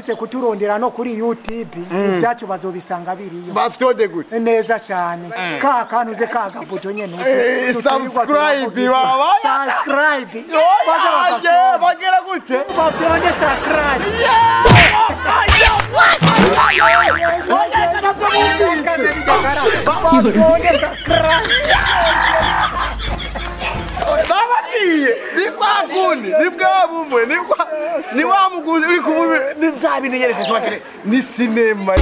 barafise kuturondera no kuri youtube ibyacu bazobisanga biriyo bafyonde gute neza cyane ka kantu uze ka gabuto nyene uzi Eh, tutirirwa subscribe, turavuga. baba. subscribe baze Oya, bagafyonda. bagera gute bafyonde subscribe bafyonde subscribe bababwiye ni kwa kundi ni bwa bumwe ni kwa ni wa muguzi uri kumubi ni bya bintu yereka tuba ni sinema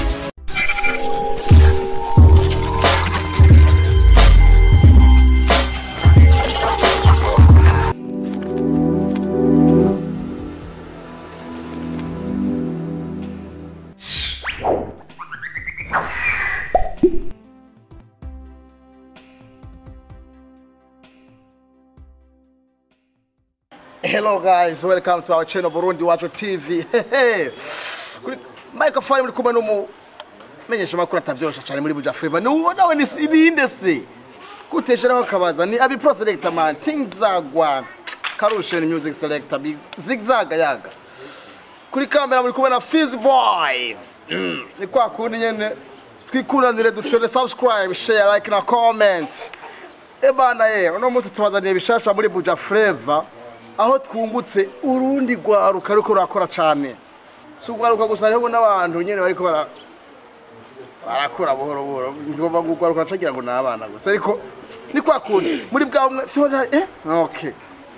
Hello guys, welcome to our channel Burundi Wacho TV. Hehe. Kuri microphone muri kumwe n'umu menyesha makuru atavyosha cyane muri Buja Flavor. Ni uwo nawe ni ibinde se. Kutesheraho kabaza ni abi pro selector man Tingzagwa. Karushen music selector big zigzaga yaga. Kuri kamera muri kumwe na Fizz Boy. Mm. Ni kwa kundi nyene twikundanire dushore subscribe, share, like na comment. Ebana ye, uno munsi tubazaniye bishasha muri Buja Flavor aho twungutse urundi rwaruka ariko rurakora cyane. Si urwaruka gusa hariho n'abantu nyene bariko bara barakura buhoro buhoro. Ngomba ngo urwaruka nacagira ngo ni abana gusa ariko ni kwa kundi muri bwa bumwe sibona eh okay.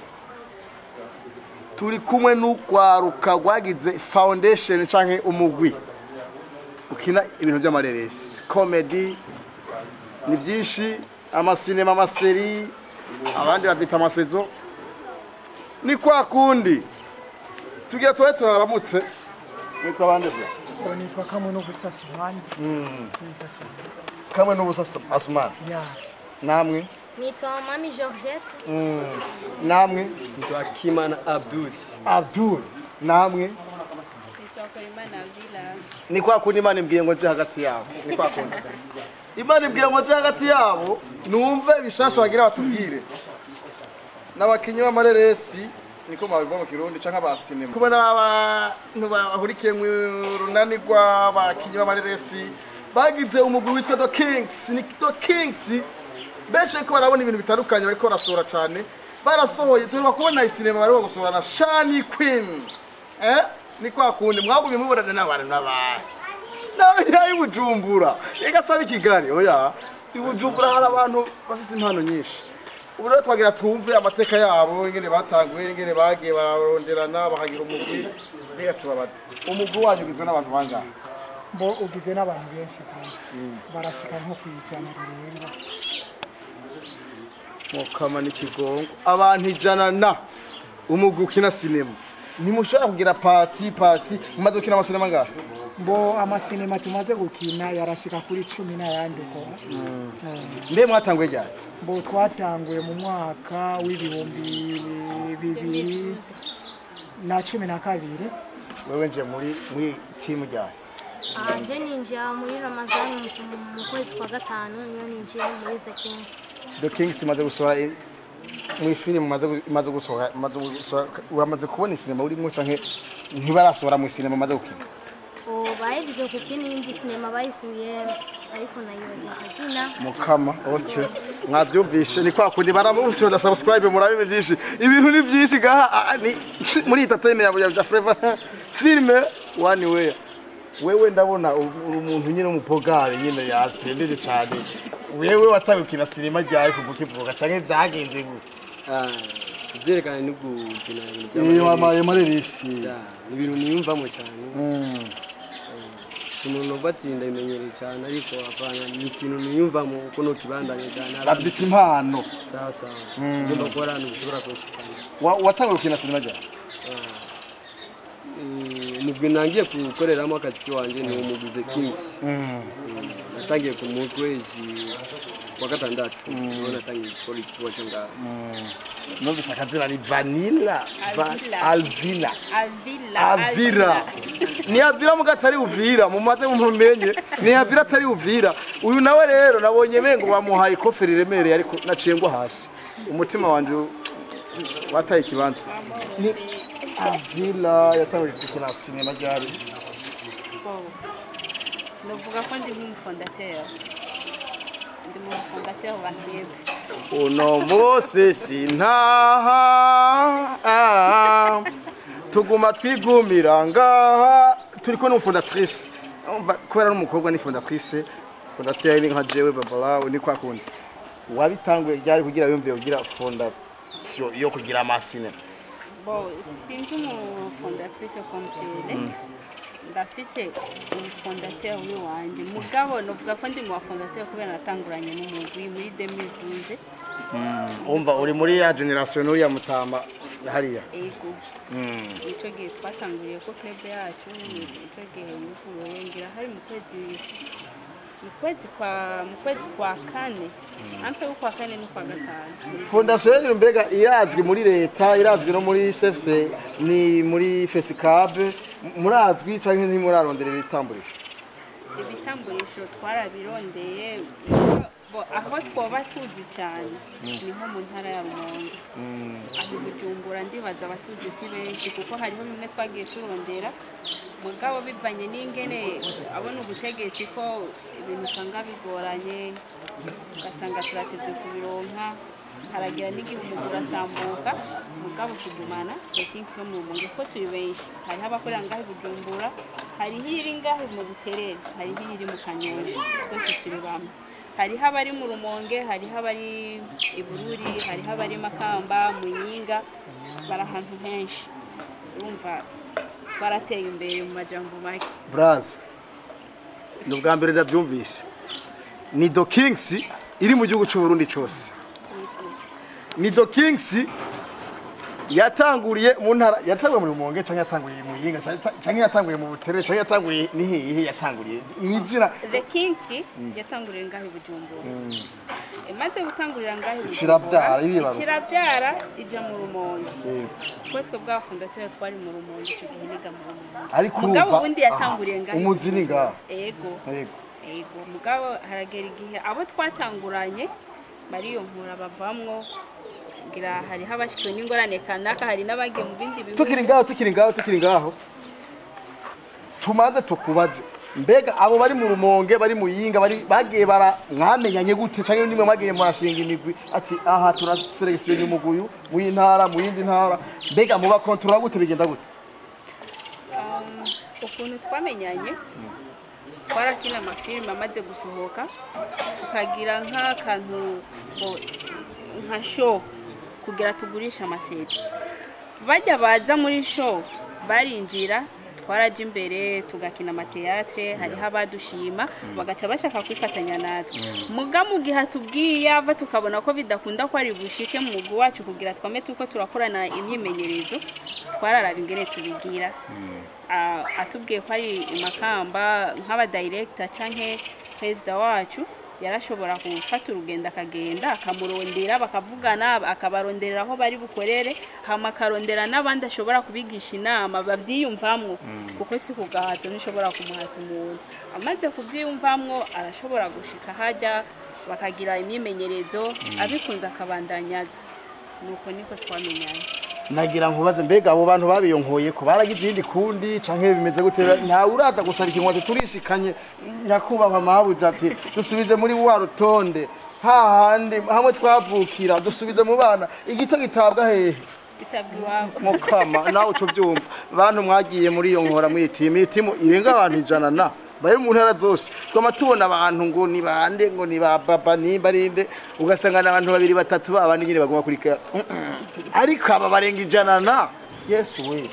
Turi kumwe n'urwaruka rwagize foundation canke umugwi ukina ibintu by'amareresi comedy ni byinshi amasinema amaseri abandi babita amasezo ni kwa kundi tugira tuba turaramutse nitwa bande bwa Ngo nitwa kamwe no gusasa umwanya neza cyane kamwe n'ubusa asumani ya namwe Nitwa Mami Georgette. namwe Nitwa Kimana Abdul. abdul namwe Nitwa Koimana Villa. ni kwa kundi imana imbwiye ngo nje hagati yabo ni kwa kundi imana imbwiye ngo nje hagati yabo numve bishasha bagira batubwire n'abakinyi b'amareresi niko mwabivuga mu kirundi canke aba sinema kuba n'abantu bahurikiye mu runani rw'abakinyi b'amareresi bagize umugwi witwa The Kings ni The Kings benshi ariko barabona ibintu bitandukanye bariko barasohora cyane barasohoye tuheruka kubona isinema bariko gusohora na Shani Queen eh ni kwa kundi mwagumye mubonana n'abantu n'abantu nawe ntayo Bujumbura reka saba i Kigali oya i Bujumbura hari abantu bafise impano nyinshi ubu rero twagira twumve amateka yabo ingene batanguye ingene bagiye bararonderana bakagira umugwi reka tubabaze umugwi wanyu ugizwe n'abantu bangahe mbo ugize n'abantu benshi kandi barashika nko kwijana rirenga mukama n'ikigongo abantu ijana na umugwi ukina sinema ntimushobora kugira pati pati mumaze gukina amasinema angahe mbo amasinema tumaze gukina yarashika kuri cumi n'ayandi uko Eh, mbe mwatanguye ryari mbo twatanguye mu mwaka w'ibihumbi bibiri na cumi na kabiri wewe nje muri muri timu ryari Ah, nje ninjira muri Ramazani mu- mu kwezi kwa gatanu niyo ninjiye muri The Kings. The Kings imaze gusohora i- muri filime imaze gu- imaze gusohora imaze gusohora uramaze kubona sinema urimo canke ntibarasohora mu sinema imaze gukina O bahejeje gukina iyindi sinema bayikuye ariko nayo izina. mukama okay mwabyumvishe ni kwa kundi baramuvuze na subscribe murabe byinshi ibintu ni byinshi gaha ah, ni muri entertainment ya Buja Flavor filme one way wewe ndabona uri umuntu nyine umupogare nyine yaspendede cyane wewe watawe kina sinema ryari kuvuka ivuga canke vyagenze gute Ah, ivyerekana no gukina ibintu iyo by'amareresi. amaye mareresi Ya, ni ibintu niyumvamo cyane Mm. si umuntu ubatsinda bimenyereye cyane ariko apana ni ikintu niyumvamo uko nokibandanye cyane bavyita impano sawa sawa ugomba gukora ahantu bishobora kunshikana Wa- watanguye gukina sinema ryari Eh, umugwi nangiye gukoreramo akazi kiwanje ni umuguze kings Eh, natangiye ku mu kwezi kwa gatandatu niho natangiye gukora igikorwa cyo ngaho numvise akazina ni vanilla Va- alvila Alvila. avira ni avira muga atari uvira mumaze mumenye ni avira atari uvira uyu nawe rero nabonye mengo bamuhaye ikofe riremereye ariko naciye ngwa hasi umutima wanje wataye ikibanza ni avila yatanguye gukina sinema ryari Bon, novuga ko ndi nk'umufondateri ndi mu bafondateri ba kebe uno munsi sintaha ah, tuguma twigumira ngaha turi kumwe n'umufondatrice Urumva, kubera n'umukobwa ni fondatrice fondateur ni nka jewe babalawe ni kwa kundi wabitanguye ryari kugira yumvire kugira fondation yo kugira amasine bo sindi umufondatrice komutele ndafise umufondateri w'iwanje mugabo novuga ko ndi mu bafondateri kubera natanguranye n'umugwi muri 2012 umva uri muri ya generation uriya mutama hariya ego nico gihe twatanguriye ko club yacu nico gihe yuguruye ngira hari mu kwezi mu kwezi kwa mu kwezi kwa kane ampe y'ukwa kane n'ukwa gatanu fondation yanyu mbega irazwi muri leta irazwi no muri cfc ni muri festicab murazwi cyangwa ntimurarondera ibitamburisho ibitamburisho twarabirondeye bo aho twoba tuzi cyane ni nko mu ntara ya rumonge aho i bujumbura ndibaza abatuzi si benshi kuko hariho bimwe twagiye turondera mugabo bivanye n'ingene abona ubutegetsi ko ibintu usanga bigoranye ugasanga turatevye kubironka haragira n'igihe umuguru urasambuka mugabo tugumana rekingisi yo mu rumonge ko turi benshi hariho abakorera ngaho i bujumbura hariho iri ngaho mu buterere hariho iri mu kanyosha twese turi bamwe hariho abari mu rumonge hariho abari i bururi hariho abari makamba muyinga bari ahantu henshi urumva twarateye imbere mu majambo make braza ni ubwa mbere ndabyumvise ni do kings iri mu gihugu cy'uburundi cyose ni do kings yatanguriye mu ntara yatanguye mu rumonge cyangwa yatanguriye mu yinga cyangwa yatanguriye mu buterere cyangwa yatanguriye ni hehe yatanguriye mu izina the kings yatanguriye ngaho i bujumbura imaze gutangurira ngaho i Ikirabyara, bujumbura iribaruka. ikirabyara ija mu rumonge Yego. kuko twe bwafundatire twari mu rumonge icyo gihe niga mu rumonge ariko mugabo urumva, ubundi yatanguriye aha, ngaho i umuzi ni ngaho ego Yego. ego mugabo haragera igihe abo twatanguranye bariyonkura bavamwo ngira hariho abashikiwe n'ingorane kanaka hari n'abagiye mu bindi bihugu tukiri ngaho tukiri ngaho tukiri ngaho tumaze tukubaze mbega abo bari mu rumonge bari mu yinga bari bagiye bara mwamenyanye gute cyangwa nimwe mwagiye murashinga imigwi ati aha turaselekisiyo umuguyu mu y'intara mu yindi ntara mbega muba kontorora gute bigenda gute Um, ukuntu twamenyanye twarakina amafilime amaze gusohoka tukagira nk'akantu ngo nka show kugira tugurishe amaseti bajya baza muri show barinjira twaraja imbere tugakina amateatre hariho abadushima bagaca bashaka kwifatanya natwe muga mu gihe atubwiye ava tukabona ko bidakunda ko ari bushike mu mugwi wacu kugira twame tuko turakorana imyimenyerezo twararaba ingene tubigira Ah, atubwiye ko ari imakamba nk'abadirekita canke perezida wacu yarashobora gufata urugendo akagenda akamurondera bakavugana akabaronderera aho bari bukorere hama akarondera n'abandi ashobora kubigisha inama babyiyumvamwo kuko si ku gahato ntishobora kumuhata umuntu amaze kubyiyumvamwo arashobora gushika hajya bakagira imyimenyerezo abikunze akabandanyaza nuko niko twamenyanye nagira nkubaze mbega abo bantu babiyonkoye ko baragize iyindi kundi canke bimeze gute ntawe uraza gusaba ikintu turishikanye nyakubahwa mabuja ati dusubize muri wa rutonde hahandi hamwe twavukira dusubize mu bana igito gitabwa hehe bitabwa iwabo mukama nawe uco byumva bantu mwagiye muri iyo nkora mwitimu itimu irenga abantu ijana na bari mu ntara zose twama tubona abantu ngo ni bande ngo ni ba baba nimba rinde ugasanga n'abantu babiri batatu babandi nyine baguma kuri kaya ariko aba barenga ijana na yesu we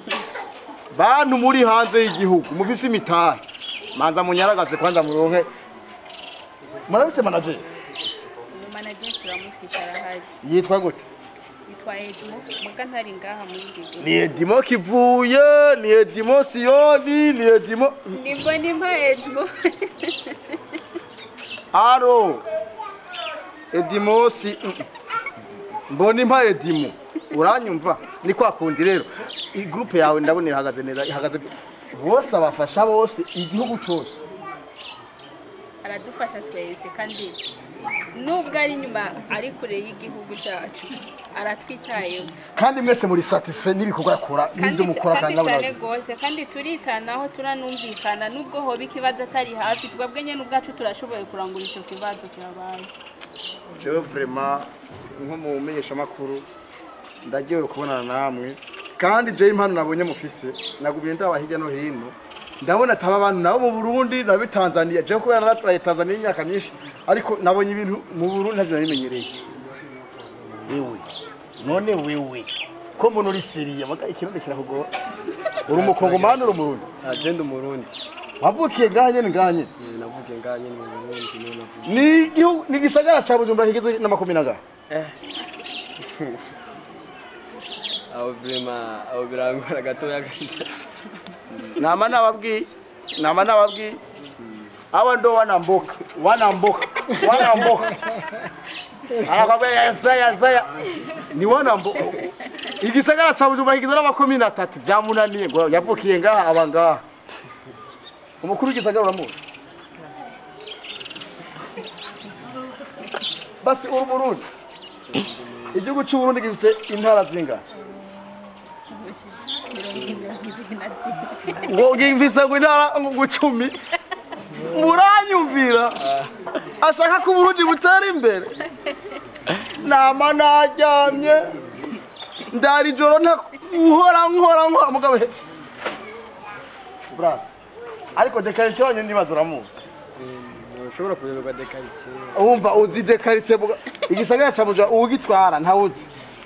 bantu muri hanze y'igihugu mufise imitahe manza munyaragaze kwanza muronke murabise manager umumanaje turamufise arahari yitwa gute yitwa Edmo muga ntari ngaha muri Gege ni edimo kivuye ni edimo siyoni ni edimo nibwo nimpa Edmo aro edimosi mm. mbona impa edimo uranyumva ni kwa kundi rero iyi gurupe yawe ndabona ihagaze neza ihagaze bose abafasha bose igihugu cyose aradufasha twese kandi nubwo ari inyuma ari kure y'igihugu cyacu aratwitayeho kandi mwese muri satisfait n'ibikorwa akora n'ibyo mukora kandi kandi cyane nawe rwose kandi turitanaho turanumvikana nubwo hoba ikibazo atari hafi twebwe nyine ubwacu turashoboye kurangura icyo kibazo kirabaye jewe vraiment nko mu menyeshamakuru ndagiye kubonana namwe kandi jewe impano nabonye mufise nagumye ndaba hirya no hino ndabona ataba abantu nabo mu Burundi nabo i Tanzania jewe kubera narabaye Tanzania imyaka myinshi ariko nabonye ibintu mu Burundi ntabyo narimenyereye wewe none wewe ko mbona uri seriye maga ikirundi kirakugora uri umukongomani uri umurundi agenda umurundi wavukiye ngaha nyene ngaha nyene Eh, navukiye ngaha nyine mu burundi niho navukiye ni igihugu ni igisagara ca Bujumbura kigizwe n'amakumi na ngaha aho vrema aho birangora gatoya kabisa nama nababwiye nama nababwiye awa ndo wanamboka wanamboka wanamboka anakwambia yasaya yasaya ni wanamboka igisagara ca bujumbura kigizwe n'amakumi na tatu vyamunaniye ngo yavukiye ngaha aba ngaha umukuru w'igisagara uramuzi basi uri Burundi igihugu c'uburundi gifise intara zingana ngo gifise ngo intara ngo icumi muranyumvira ashaka ko uburundi butera imbere nama naryamye ndara ijoro nta nkora nkora nkora mugabo he buraza ariko dekarite wanyu nibaza uramuzi ushobora kuyoberwa dekaritsiye wumva uzi dekarite muga- igisagara ca muja uwugitwara ntawuzi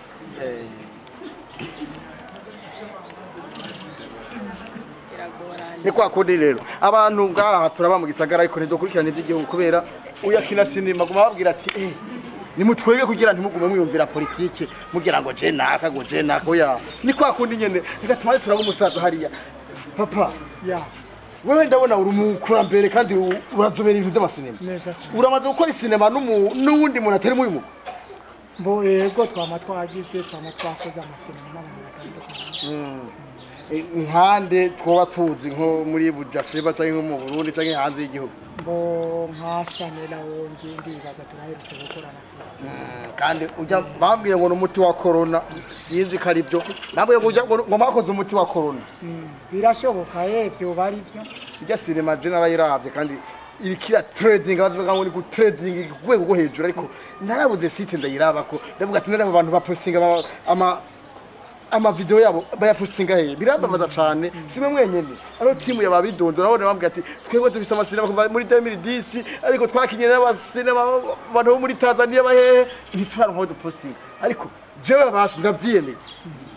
biragorana ni kwa kundi rero abantu ngaha turaba mu gisagara ariko ntidukurikirana iby'igihugu kubera uyakina sinema guma babwira ati eh nimutwege kugira ntimugume mwiyumvira politike mugira ngo je naka ngo je naka oya ni kwa kundi nyene reka tumaze turaba umusaza hariya papa ya wewe ndabona uri umukurambere kandi u- urazobera ibintu by'amasinema neza cyane uramaze gukora isinema n'umu- n'uwundi muntu atari muri mugo mbo yego twama twagize twama twakoze amasinema n'abantu batandukanye Eh, nkande twoba tuzi nko muri bujafeba cyangwa nko mu burundi cyangwa hanze y'igihugu mbo nka shanela wonge ndibaza turaherutse gukorana fisi kandi ujya bambwiye ngo ni umuti wa korona sinzi ko ari byo nabwiye ngo ujya ngo ngo mwakoze umuti wa korona birashoboka ye vyoba ari vyo ijya sinema je narayiravye kandi irikira trading bavuga ngo ni ku trading ku rwego rwo hejuru ariko narabuze site ndayiraba ko ndavuga ati naraba abantu bapostinga ama- ama amavideo yabo bayapostinga hehe birambabaza cane simwe mwenyene ariho timu yababidonze urabona bambwira ati twebwe dufise amasinema kuva muri 2010 ariko twakinye n'abasinema abantu bo muri Tanzania bahehe ntituraronka aho dupostinga ariko jewe basi ndavyiyemetse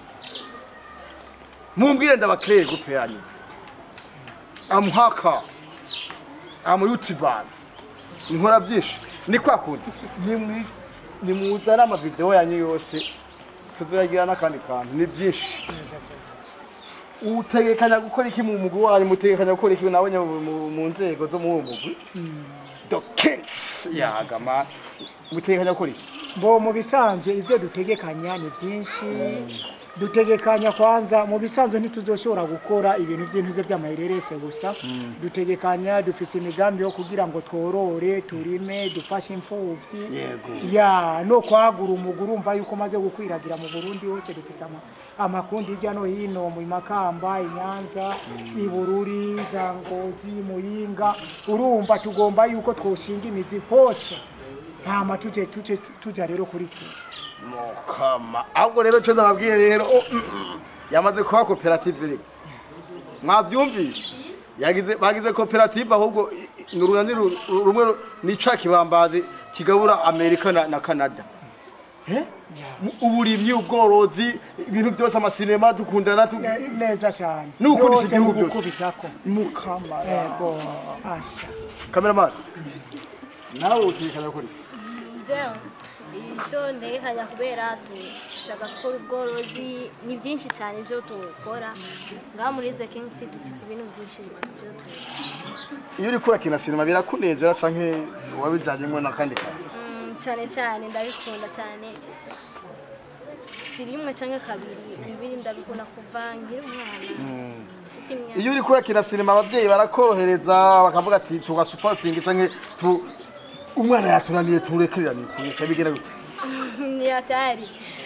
mumbwire ndabaclear groupe yanyu amuhaka amu youtubers nkora byinshi ni kwa kundi nimwi nimuzana amavideo yanyu yose tuzoyagira n'akandi kantu ni byinshi utegekanya gukora iki mu mugwi wanyu mutegekanya gukora iki nawe mu- mu- mu nzego zo mu mugwi the kings yagama mutegekanya gukora iki mbo mu bisanzwe ivyo dutegekanya ni vyinshi dutegekanya kwanza mu bisanzwe ntituzoshobora gukora ibintu vy'intuze vy'amahererese gusa dutegekanya dufise imigambi yo kugira ngo tworore turime dufashe imfuvyi Yego. ya no kwagura umuguru urumva yuko maze gukwiragira mu Burundi hose dufise ama, amakundi hirya no hino mu Makamba Inyanza Ibururi za Ngozi Muyinga urumva tugomba yuko twoshinga imizi hose hama tuje tuje tuja rero kuri tu mukama ahubwo rero cyo ndababwiye rero oh, mm, mm, yamaze kuba koperative rero mwabyumvishe yagize bagize koperative ahubwo i- i- ni urunani ru- ru- rumwe ru- ni ca kibambazi kigabura amerika na, na canada Eh? Mu- uburimyi ubworozi ibintu byose amasinema dukundana tu- Ne- neza cyane N'ugukundisha Byose igihugu byose. n'ugukubitako mukama ego asha cameraman nawe utekanya kuri jewe icyo ntegekanya kubera dushaka gukora ubworozi ni byinshi cyane ibyo tukora ngaha muri the kings dufite ibintu byinshi byo tukora iyo uri kurakina sinema birakunezera canke wabijanyemo n'akandi kantu Mm, cyane cyane ndabikunda cyane si rimwe cyangwa kabiri bibiri ndabikunda kuva nkiri umwana mfise imyaka iyo uri kurakina sinema abavyeyi barakorohereza bakavuga ati tugasupotinga canke tu umwana yatunaniye turekereraniye kuyica bigera gute ni hatari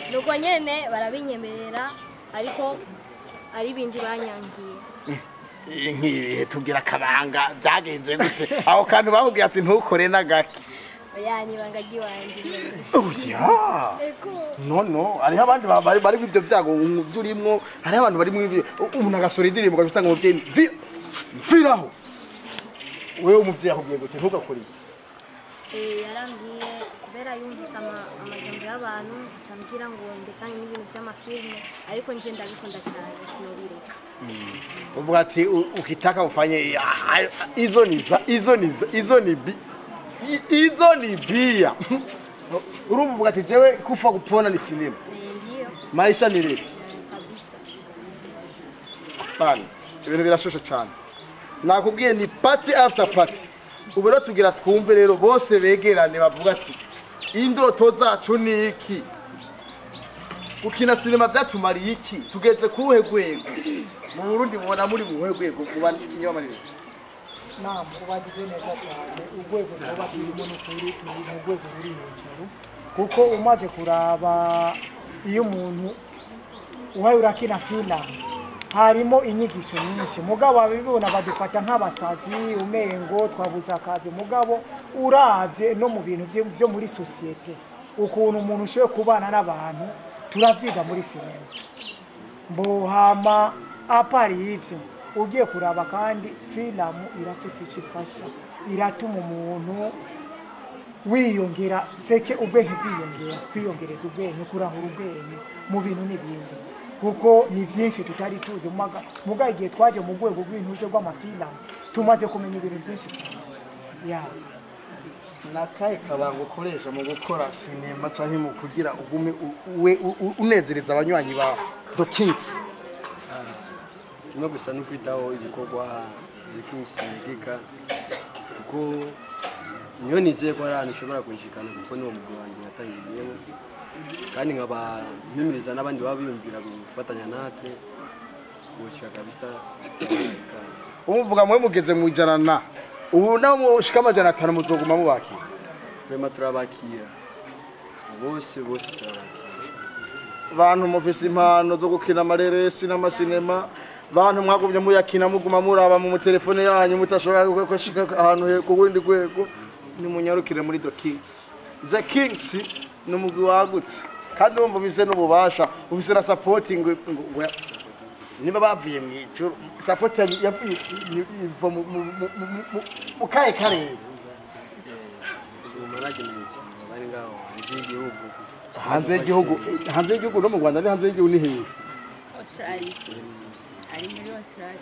nuko nyene barabinyemerera ariko ari ibindi banyangiye Iyi nk'ibihe tugira akabanga byagenze gute aho kantu bakubwiye ati ntukore n'agake oya ni ibanga ry'iwanje nyene oya ego no no hariho abandi ba- bari bari muri ibyo byago byo urimo hariho abantu bari muri ibyo umuntu agasora indirimbo ugaca usanga umubyeyi "Vi- mviraho wewe umubyeyi akubwiye gute ntugakore iki Eh, yarambwiye kubera yumvise ama- amajambo y'abantu acambwira ngo ndekanye n'ibintu by'amafilme ariko nje ndabikunda cyane sinobireka uvuga ati "U- ukitaka ufanye ah, ah, hizo ni za hizo ni za- hizo ni bi hi- hizo ni bia urumva uvuga ati jewe kufa kupona ni sinema Eh, ndiyo maisha ni rero kabisa bana ibintu birashushe cyane nakubwiye ni party after party ubu rero tugira twumve rero bose begerane bavuga ati indoto zacu ni iki gukina sinema byatumariye iki tugeze ku ruhe rwego mu burundi mubona muri mu ruhe rwego muba ikinyamanire nama ubagize neza cyane urwego tuba turimo n'ukuri turi mu rwego ruri hejuru kuko umaze kuraba iyo umuntu uhaye urakina filamu harimo inyigisho nyinshi mugabo abibona badufata nk'abasazi umengo twabuze akazi mugabo urabye no mu bintu byo- byo muri sosiyete ukuntu umuntu ushoboye kubana n'abantu turavyiga muri sinema mbohama apari ivyo ugiye kuraba kandi filamu irafise icyo ifasha iratuma umuntu wiyongera seke ubwenge bwiyongera kwiyongereza ubwenge kurahura ubwenge mu bintu n'ibindi kuko ni byinshi tutari tuzi muga muga igihe twaje mu rwego rw'intuze rw'amafilamu tumaze kumenya ibintu byinshi cyane ya nakahe kabanga ukoresha mu gukora sinema cyangwa mu kugira ugume u- uwe u- u- unezereza abanywanyi ba the kings kimwe gusa no kwitaho ibikorwa zikinsi yegeka kuko niyo nizeye ko hari ahantu ushobora kunshikana kuko niwo mugabo wanjye natangiriyemo kandi nkaba mpimiriza n'abandi baba biyumvira gufatanya natwe kuwushyira kabisa ikaze. umuvuga mwe mugeze mu ijana na ubu naho mushika amajana atanu muzoguma mubakira turema turabakira bose bose turabakira bantu mufise impano zo gukina amareresi n'amasinema bantu mwagumye muyakina muguma muraba mu telefone yanyu mutashobora gushika ahantu he- ku wundi rwego nimunyarukire muri the kings the kings ni umugwi wagutse kandi wumva ufise n'ububasha ufise na supporting ngo- ngo- ngo- niba bavuye mu ijuru support yanyu yavuye iva mu- mu- mu- mu- mu- mu kahe karere mu management bari ngaho hanze y'igihugu hanze y'igihugu hanze y'igihugu no mu rwanda ni hanze y'igihugu ni hehe australia ari muri australia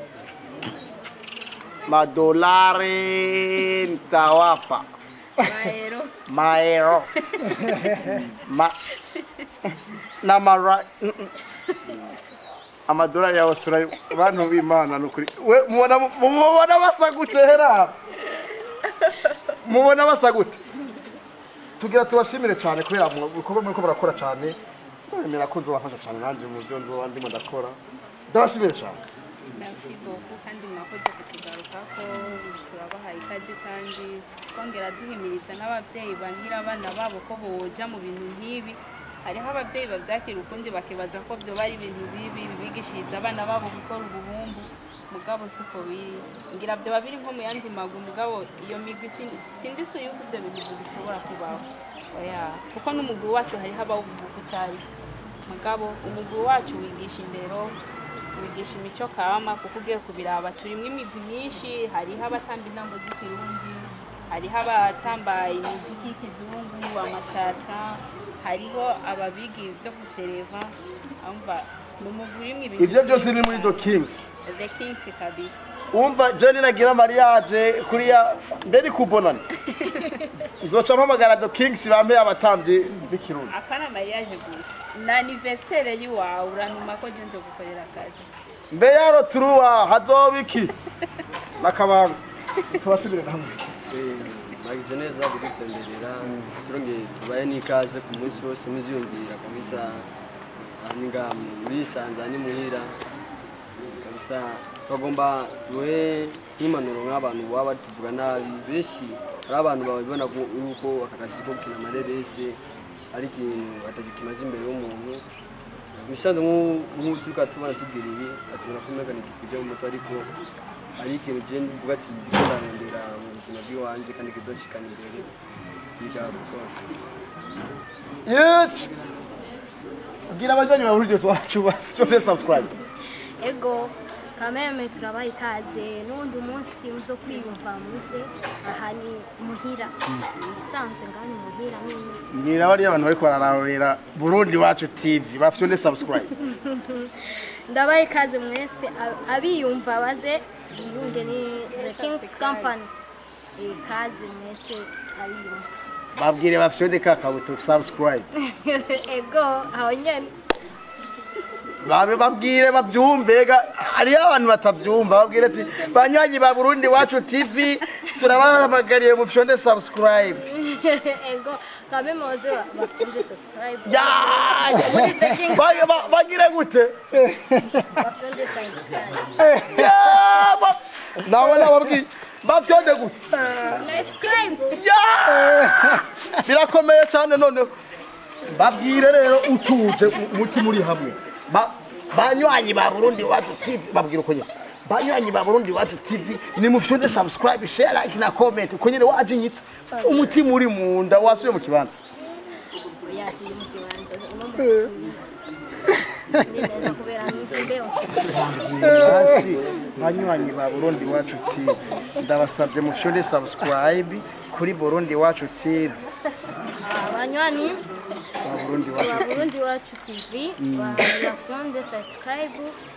madolari ntawapa maero maero ma n'amara mm, mm. amadolari ya australia bantu b'imana nukuri we mubona mubona basa gute hera mubona basa gute tugira tubashimire cyane kubera mu bikorwa muriko murakora cyane ndabemera ko nzobafasha cyane nanjye mu byo nzoba ndimo ndakora ndabashimire cyane merci beaucoup kandi mwakoze kutugarukako turabahaye ikaze kandi twongera duhimiriza n'ababyeyi bankira abana babo ko boja mu bintu nk'ibi hariho ababyeyi babyakira ukundi bakibaza ko byo bari ibintu bibi bigishiriza abana babo gukora ubuhumbu mugabo siko biri ngira byoba biri nko mu yandi maguru mugabo iyo migwi sin- sindi si yuko ibyo bintu bishobora kubaho oya kuko n'umugwi wacu hariho abawuvuga uko utari mugabo umugwi wacu wigisha indero wigisha imico kama kuko ugiye kubiraba turimo imigwi myinshi hariho abatamba intambo z'ikirundi hariho abatamba imiziki y'ikizungu amasarsa hariho ababiga ibyo gusereva umva ni umugwi urimo ibintu ibyo byose byinshi ni muri the cyane. kings the kings kabisa umva jeni nagira mariage kuriya mbere kubonana nzoca mpamagara the kings bampe abatambyi b'ikirundi apana mariage gusa ni aniversere y'iwawe uranuma ko je nzo gukorera akazi mbe yaro turuwa hazoba iki nakabanga tubasubire hamwe bagize neza kudutemberera turongeye tubaye n'ikaze ku munsi wose muziyumvira kabisa ninga murisanza ni muhira kabisa twagomba duhe nk'impanuro nk'abantu baba batuvuga nabi benshi hari abantu babibona ko- yuko aka kazi ko gukina amareresi ari ikintu atakimaze imbere y'umuntu bisanzwe nk'u- nk'utuka tubona tugira ibi atubona ko umega ntikijya mu mutwe ariko ari ikintu je mvuga ati ndiko ndarondera mu buzima bw'iwanje kandi kizoshikana imbere bigakora Yeti. Bwira abajyanyi ba Burgess wacu bafite subscribe. ego kameme turabaha ikaze n'undi munsi muzo kwiyumva muze aha ni muhira ibisanzwe ngani muhira nyine Ngira bariya abantu bariko barararorera Burundi wacu TV bafite subscribe. ndabaha ikaze mwese ab- abiyumva baze yunge ni the king's company ikaze mwese abiyumva Babwire bafite kakabuto subscribe. ego aho nyene babe babwire babyumve ga hariyo abantu batabyumva babwire ati banywanyi ba Burundi wacu TV turabahamagariye mu fyonde subscribe. ego kameme baze bafite subscribe Ya! Ba- ba- Bagire gute? bafite subscribe Ya! ba- Nawe nababwiye bafyonde gute? subscribe Ya! birakomeye cyane noneho babwire rero utuje umutima uri hamwe Ba- banywanyi ba burundi wacu tv babwire uko nyine banywanyi ba burundi wacu tv ni mufite subscribe share like na comment uko nyine wajinyitse umutima uri mu nda wasubiye mu kibanza yasiye mu kibanza uno musisiri ni neza kubera numva imbeho cyane hasi banywanyi ba burundi wacu tv ndabasabye mufite subscribe kuri burundi wacu tv abanywanyi ba burundi wacu wa burundi wacu tv bafunde subscribe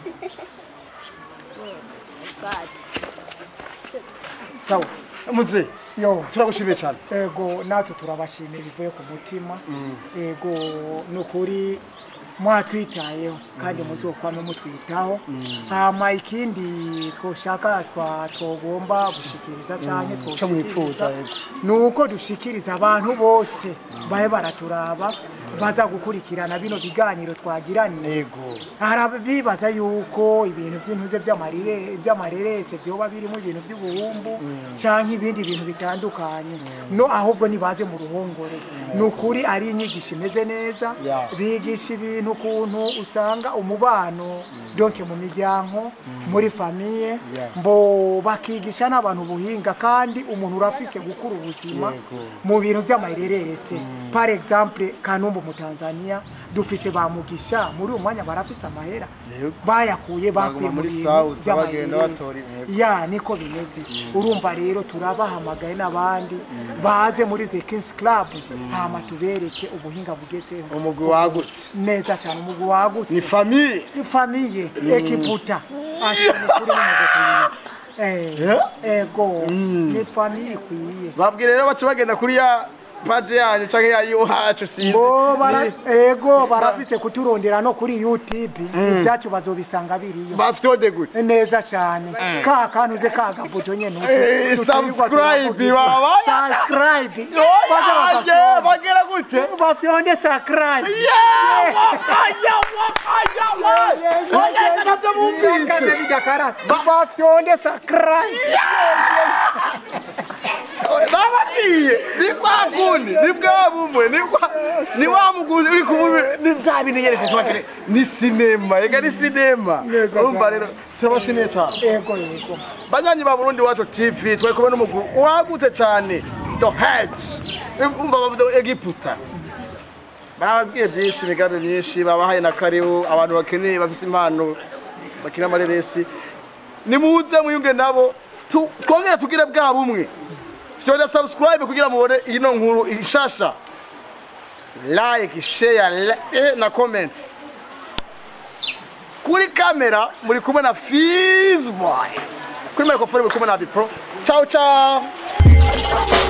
Oh, God. Shit. sawa muze yo turagushimiye cyane ego natwe turabashimira bivuye ku mutima ego ni ukuri mwatwitayeho kandi muzokwame mutwitaho hama ikindi twoshaka twa twogomba gushikiriza cyane Ico mwifuza, twoshikiriza ni uko dushikiriza abantu bose babe baraturaba baza gukurikirana bino biganiro twagiraniye yego hari bibaza yuko ibintu by'intuze by'amarire by'amarerese byoba birimo ibintu by'ubuhumbu cyangwa ibindi bintu bitandukanye no ahubwo nibaze mu ruhongore ni ukuri ari inyigisho imeze neza Yeah. bigisha ibintu ukuntu usanga umubano donke mu miryango muri famiye Yeah. mbo bakigisha n'abantu ubuhinga kandi umuntu urafise gukura ubuzima mu bintu by'amarerese par exemple kanumbu mu Tanzania dufise bamugisha muri uyu mwanya barafise amahera Yego. bayakuye bakuye Baguma mu muri bintu South, bagenda batora by'amayerese intego. ya niko bimeze urumva rero turabahamagaye n'abandi baze muri the Kings Club hama tubereke ubuhinga bugezeho umugwi wagutse neza cyane umugwi wagutse ni famiye ni famiye ekiputa ashimye kuri n'umugwi eh ego ni famiye ikwiye babwire rero bace bagenda kuri ya paje yanyu canke ya iwacu sinzi bo bara Ni- ego barafise kuturondera no kuri YouTube ibyacu bazobisanga biriyo bafyonde gute neza cyane ka kantu uze kagabuto nyene Eh, uze subscribe, baba. subscribe Yaje, baze bagafyonda. bagera gute bafyonde subscribe wakanya wakanya wakanya nabyo Birakaze bumvise bigakara bafyonde subscribe bababwiye ni kwa kundi ni bwa bumwe ni kwa ni wa muguzi uri kumubi ni bya bintu yereka tubakire ni sinema ega ni sinema Neza urumva cyane. rero turabashimiye cyane ego yego banywanyi ba burundi wacu tv twari kumwe n'umugwi wagutse cyane the heads umva bavuga egiputa bababwiye byinshi imigambi myinshi babahaye na karibu abantu bakeneye bafise impano bakina amareresi nimuze muyunge nabo tu- twongere tugire bwa bumwe fyonda subscribe kugira mubone ino nkuru ishasha like share la- eh, na comment kuri kamera muri kumwe na Fizboy kuri microphone muri kumwe na Bipro ciao ciao